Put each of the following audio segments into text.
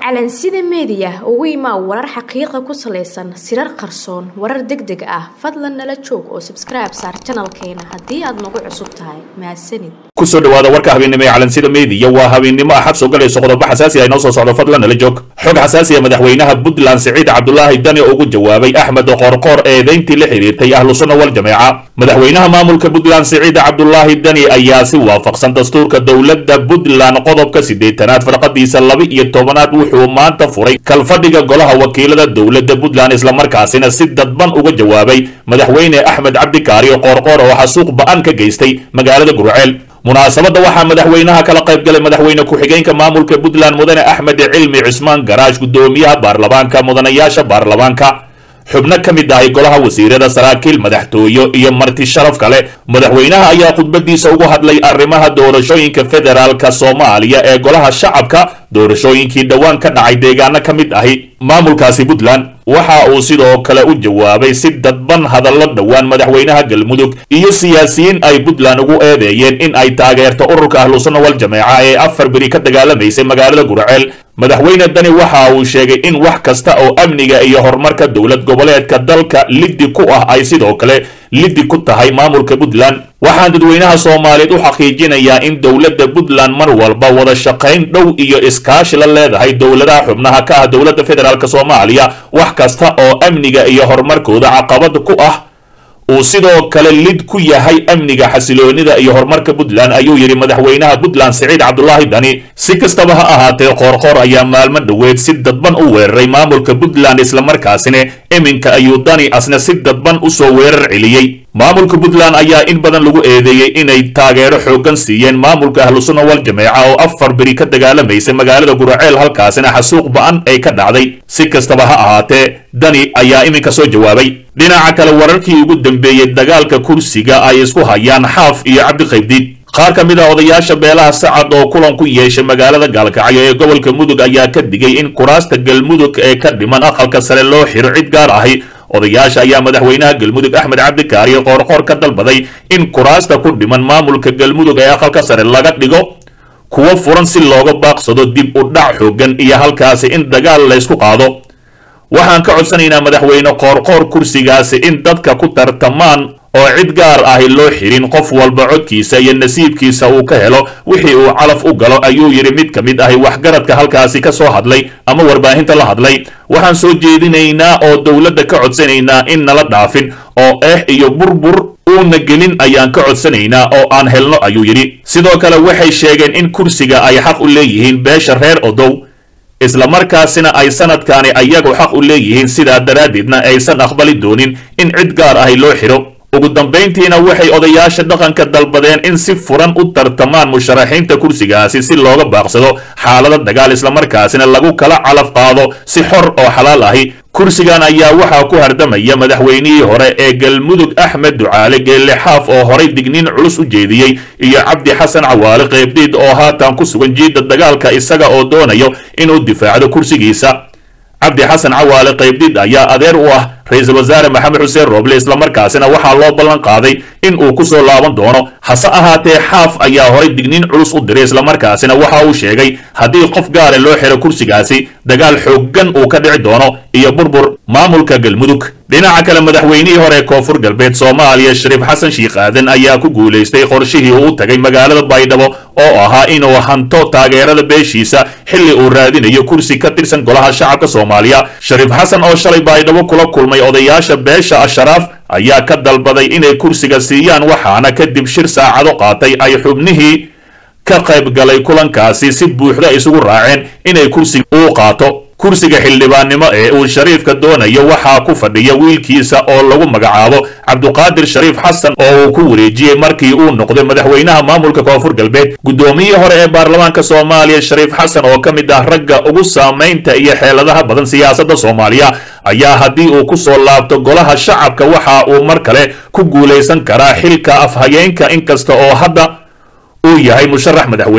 calansida meediya ugu imaa warar xaqiiqa ku salaysan sirar qarsoon warar deg deg ah fadlan nala joog oo sabskribe saar janalkeena haddii aad nagu cusub tahay mahadsanid kusoo dhawaada warka habeennimo ee calansida meediya waa habeennimo axad soo galayso qodobo xasaasi ah inoo soo socdo fadlan nala joog xog xasaasiya madaxweynaha puntland siciid cabdulaahi dani ugu jawaabay axmed qoorqoor eedayntii la xidhiirtay ahlu sunna wal jameeca madaxweynaha maamulka puntland siciid cabdulaahi dani ayaa si waafaqsan dastuurka dowladda puntland qodobka siddeetanaad farqadiisa laba iyo tobanaad wuxuu maanta furay kalfadhiga golaha wakiilada dowladda puntland islamarkaasina si dadban uga jawaabay madaxweyne axmed cabdikaari qoorqoor oo xasuuq ba-an ka geystay magaalada gurceel munaasabadda waxaa madaxweynaha kala qayb galay madaxweyne ku-xigeenka maamulka puntland mudane axmed cilmi cismaan garaash guddoomiyaha baarlamaanka mudanayaasha baarlamaanka xubno ka mid ahay golaha wasiirada saraakiil madaxtooyo iyo marti sharaf kale madaxweynaha ayaa khudbadiisa ugu hadlay arrimaha doorashooyinka federaalka soomaaliya ee golaha shacabka doorashooyinkii dhowaan ka dhacay deegaano ka mid ahi maamulkaasi puntland waxa uu sidoo kale u jawaabay si dadban hadallo dhowaan madaxweynaha galmudug iyo siyaasiyiin ay puntland ugu eedeeyeen in ay taageerto ururka ahlusunna wal jameeca ee afar beri ka dagaalamaysay magaalada gurceel madaxweyne dani waxa uu sheegay in wax kasta oo amniga iyo horumarka dowlad goboleedka dalka liddi ku ah ay sidoo kale liddi ku tahay maamulka puntland waxaan dadweynaha soomaaliyeed u xaqiijinayaa in dowladda puntland mar walba wada shaqayn dhow iyo iskaashi la leedahay dowladaha xubnaha ka ah dowladda federaalk soomaaliya wax kasta oo amniga iyo horumarkooda caqabad ku ah uu sidoo kale lid ku yahay amniga xasiloonida iyo horumarka puntland ayuu yidhi madaxweynaha puntland siciid cabdulaahi dani si kastaba ha ahaatee qoorqoor ayaa maalmo dhoweed si dadban u weeraray maamulka puntland islamarkaasina iminka ayuu dani asna si dadban usoo weerar celiyey maamulka puntland ayaa in badan lagu eedeeyey inay taageero xooggan siiyeen maamulka ahlusunna wal jameeca oo afar beri ka dagaalamaysay magaalada guraceel halkaasina xasuuq ba-an ay ka dhacday si kastaba ha ahaatee dani ayaa iminka soo jawaabay dhinaca kale wararkii ugu dambeeyey dagaalka kursiga ay isku hayaan xaaf iyo cabdiqaybdiid qaar ka mid a odayaasha beelaha sacad oo kulan ku yeeshay magaalada gaalkacyo ee gobolka mudug ayaa ka digay in kuraasta galmudug ee ka dhiman aqalka sare loo xiro cid gaar ahi odayaasha ayaa madaxweynaha galmudug axmed cabdikaari qoorqoor ka dalbaday in kuraasta ku dhiman maamulka galmudug ee aqalka sare laga dhigo kuwo furan si looga baaqsado dib u dhac xoogan iyo halkaasi in dagaal laysku qaado waxaan ka codsanaynaa madaxweyne qoorqoor kursigaasi in dadka ku tartamaan oo cid gaar ahi loo xirin qof walba codkiisa iyo nasiibkiisa uu ka helo wixii uu calaf u galo ayuu yidhi mid ka mid ahi waxgaradka halkaasi ka soo hadlay ama warbaahinta la hadlay waxaan soo jeedinaynaa oo dowladda ka codsanaynaa in nala dhaafin oo eex iyo burbur uuna gelin ayaan ka codsanaynaa oo aan helno ayuu yidhi sidoo kale waxay sheegeen in kursiga ay xaq u leeyihiin beesha reer odow islamarkaasina ay sanadkaani ayagu xaq u leeyihiin sidaa daraaddeedna aysan aqbali doonin in cid gaar ahi loo xidho ugu dambayntiina waxay odayaasha dhaqanka dalbadeen in si furan u tartamaan musharaxiinta kursigaasi si looga baaqsado xaalada dagaal islamarkaasina lagu kala calaf qaado si xor oo xalaal ahi kursigan ayaa waxaa ku hardamaya madaxweynihii hore ee galmudug axmed ducaale geelle xaaf oo horay digniin culus u jeediyey iyo cabdi xasan cawaale qeybdiid oo haatan ku sugan jiidda dagaalka isaga oo doonayo inuu difaacdo kursigiisa cabdi xasan cawaale qaybdiid ayaa adeer u ah ra-iisul wasaare maxamed xuseen rooble islamarkaasina waxaa loo ballan qaaday in uu ku soo laaban doono hase ahaatee xaaf ayaa horay digniin culus u diray islamarkaasina waxa uu sheegay haddii qof gaare loo xiro kursigaasi dagaal xooggan uu ka dhici doono iyo burbur maamulka galmudug dhinaca kale madaxweynihii hore koonfur galbeed soomaaliya shariif xasan shiikh aadan ayaa ku guulaystay qorshihii uu u tagay magaalada baydhabo oo ahaa inuu hanto taageerada beeshiisa xilli uu raadinayo kursi ka tirsan golaha shacabka soomaaliya shariif xasan oo shalay baydhabo kula kulmay odayaasha beesha asharaaf ayaa ka dalbaday inay kursiga siiyaan waxaana kadib shir saacado qaatay ay xubnihii ka qayb galay kulankaasi si buuxda isugu raaceen inay kursiga uu qaato kursiga xildhibaannimo ee uu shariifka doonayo waxaa ku fadhiya wiilkiisa oo lagu magacaabo cabduqaadir shariif xasan oo uu ku wareejiyey markii uu noqday madaxweynaha maamulka koonfur galbeed guddoomiyihii hore ee baarlamaanka soomaaliya shariif xasan oo ka mid ah ragga ugu saamaynta iyo xeeladaha badan siyaasadda soomaaliya ayaa haddii uu ku soo laabto golaha shacabka waxa uu mar kale ku guulaysan karaa xilka afhayeenka inkasta oo hadda uu yahay musharax madaxweyne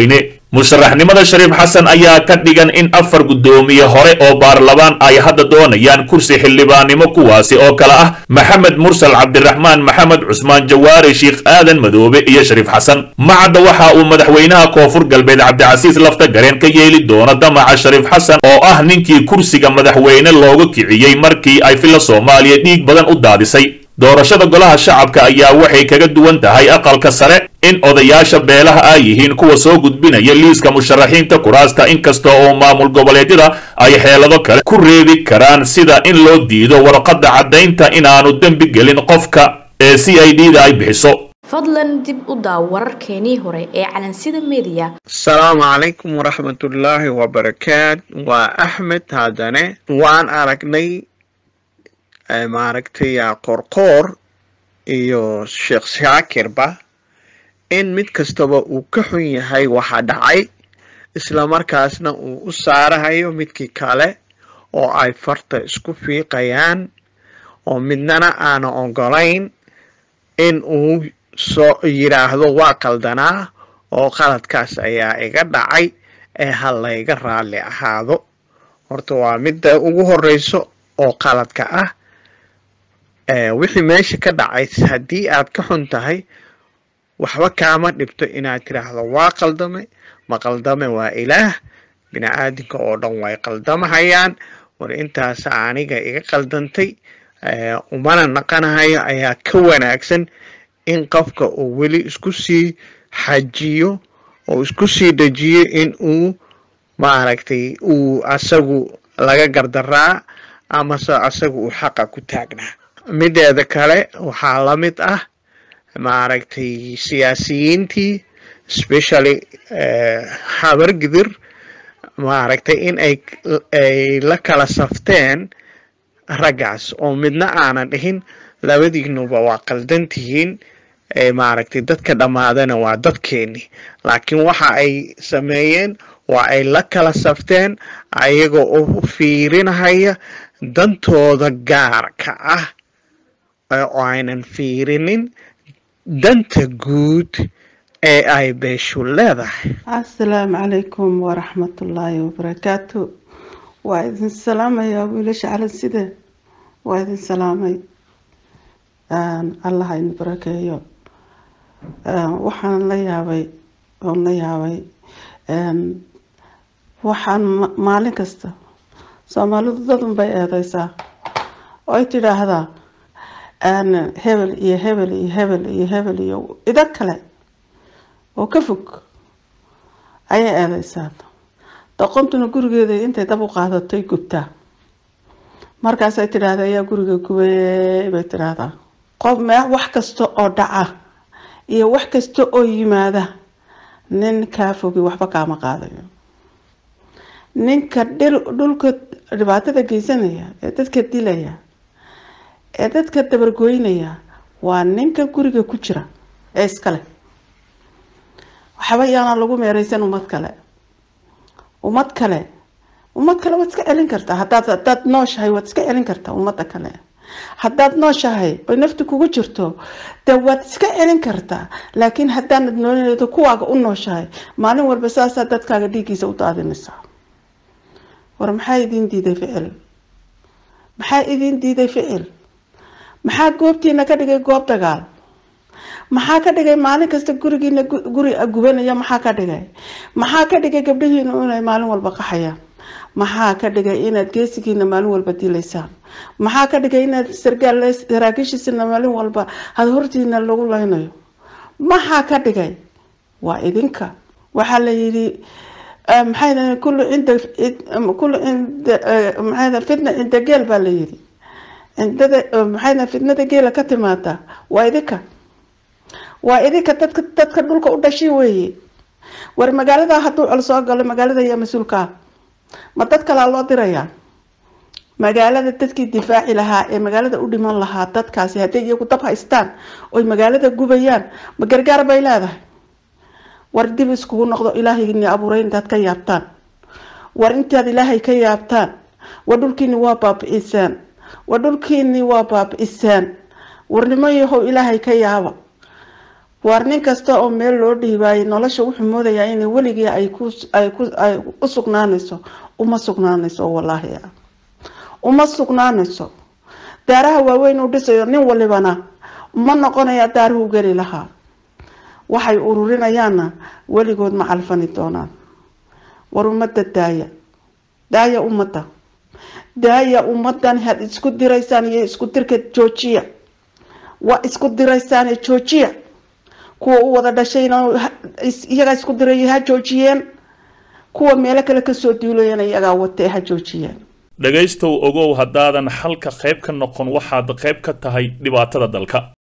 musharaxnimada shariif xasan ayaa ka dhigan in afar guddoomiye hore oo baarlamaan ay hadda doonayaan kursi xildhibaannimo kuwaasi oo kale ah maxamed mursal cabdiraxmaan maxamed cusmaan jawaari sheikh aadan madoobe iyo shariif xasan macadda waxa uu madaxweynaha koonfur galbeed cabdicasiis lafta gareen ka yeeli doono damaca shariif xasan oo ah ninkii kursiga madaxweyne looga kiciyey markii ay filla soomaaliya dhiig badan u daadisay doorashada golaha shacabka ayaa waxay kaga duwan tahay aqalka sare in odayaasha beelaha ay yihiin kuwa soo gudbinaya liiska musharaxiinta kuraasta inkasta oo maamul goboleedyada ay xeelado kale ku reebi karaan sida in loo diido warqadda caddaynta inaanu dembi gelin qofka ee c i d da ay bixiso fadlan dib u daaw wararkeenii hore ee calansida mediya asalaamu calaykum waraxmatullaahi wabarakaat waa axmed haddane waan aragnay maaragtay qorqoor iyo sheekh shaakirba in mid kastaba uu ka xun yahay waxa dhacay islamarkaasna uu u saarahayo midkii kale oo ay farta isku fiiqayaan oo midnana aana ogolayn in uu soo yidhaahdo waa qaldanaa oo qaladkaas ayaa iga dhacay ee ha layga raalli ahaado horta waa midda ugu horeyso oo qaladka ah wixii meesha ka dhacay haddii aad ka xun tahay waxba kaama dhibto inaad tiraahdo waa qaldame ma qaldame waa ilaah bini aadamka oo dhan way qaldamahayaan war intaas aniga iga qaldantay umana naqanahayo ayaa ka wanaagsan in qofka uu weli isku sii xajiyo oo isku sii dejiyo in uu maaragtay uu asagu laga gardaraa amase asagu uu xaqa ku taagnaa mideeda kale waxaa la mid ah maaragtay siyaasiyiintii especially habargidir maaragtay in ay ay la kala safteen raggaas oo midna aanan dhihin labadiinuba waa qaldan tihiin maaragtay dadka dhammaadana waa dadkeeni laakiin waxa ay sameeyeen waa ay la kala safteen ayagoo u fiirinahaya dantooda gaarka ah oo aynan fiirinin danta guud ee ay beeshu leedahay assalaamu calaykum waraxmatullaahi wabarakaatu waa idin salaamayaa wiilasha calanside waa idin salaamay allah idin barakeeyo waxaan la yaabay oon la yaabay waxaan maalin kasta soomaalidu dadun bay eedeysaa oo ay tidhaahdaa hebel iyo hebel iyo hebel iyo hebel iyo ido kale oo ka fog ayay eedeysaa doqontuna gurigeeda intay dab u qaadatay gubtaa markaasay tidhaahda ayaa guriga gubay bay tidhaahdaa qof wax kasta oo dhaca iyo wax kasta oo yimaada nin kaa fogi waxba kaama qaadayo ninka dhulka dhibaatada geysanaya ee dadka dilaya ee dadka dabargoynaya waa ninka guriga ku jira ee iskale waxba yaana lagu meereysan ummad kale ummad kale ummad kale waad iska celin kartaa hadaad hadaad nooshahay waad iska celin kartaa ummadda kale haddaad nooshahay oy nafti kugu jirto dee waad iska celin kartaa laakiin haddaanad noolaleedo kuwaaga u nooshahay maalin walba saasaa dadkaaga dhiiggiisa u daadinaysaa war maxaa idiin diiday ficil maxaa idiin diiday ficil maxaa goobtiina ka dhigay goob dagaal maxaa ka dhigay maalin kasta gurigiina guri gubanaya maxaa ka dhigay maxaa ka dhigay gabdhahiina inay maalin walba qaxayaan maxaa ka dhigay inaad geesigiina maalin walba dilaysaan maxaa ka dhigay inaad sargaal saraakiishiisina maalin walba had hortiina lagu leynayo maxaa ka dhigay waa idinka waxaa la yidhi maxay kullu cinda kullu cinda maxay fitna cinda geel baa la yidhi cindada maxay fitnada geela ka timaada waa idinka waa idinka dadka dadka dhulka u dhashay weeye war magaalada hadduu col soo galo magaalada ayaa mas-uulka ah ma dad kalaa loo dirayaa magaalada dadkii difaaci lahaa ee magaalada u dhiman lahaa dadkaasi hadday iyagu dab haystaan oy magaalada gubayaan ma gargaar bay leedahay war dib iskugu noqdo ilaahayni abuuray intaad ka yaabtaan war intaad ilaahay ka yaabtaan war dhulkiini waa baabi-isaan war dhulkiini waa baabi-isaan war nimo yahow ilaahay ka yaaba waar nin kasta oo meel loo dhiibaayay nolosha wuxuu moodayaa inay weligii ay ku ay ku ay u sugnaanayso uma sugnaanayso wallaahi uma sugnaanayso daaraha waaweyn uu dhisayo nin walibana ma noqonaya daaruhu geli lahaa waxay ururinayaanna weligood ma calfani doonaan war ummadda daaya daaya ummadda daaya ummadan had isku diraysaan iyo isku dirka joojiya waa isku diraysaane joojiya kuwa u wada dhashayna iyagaa isku diray ha joojiyeen kuwa meelo kale kasoo duulayana iyagaa watee ha joojiyeen dhegaystow ogow haddaadan xalka qayb ka noqon waxaad qayb ka tahay dhibaatada dalka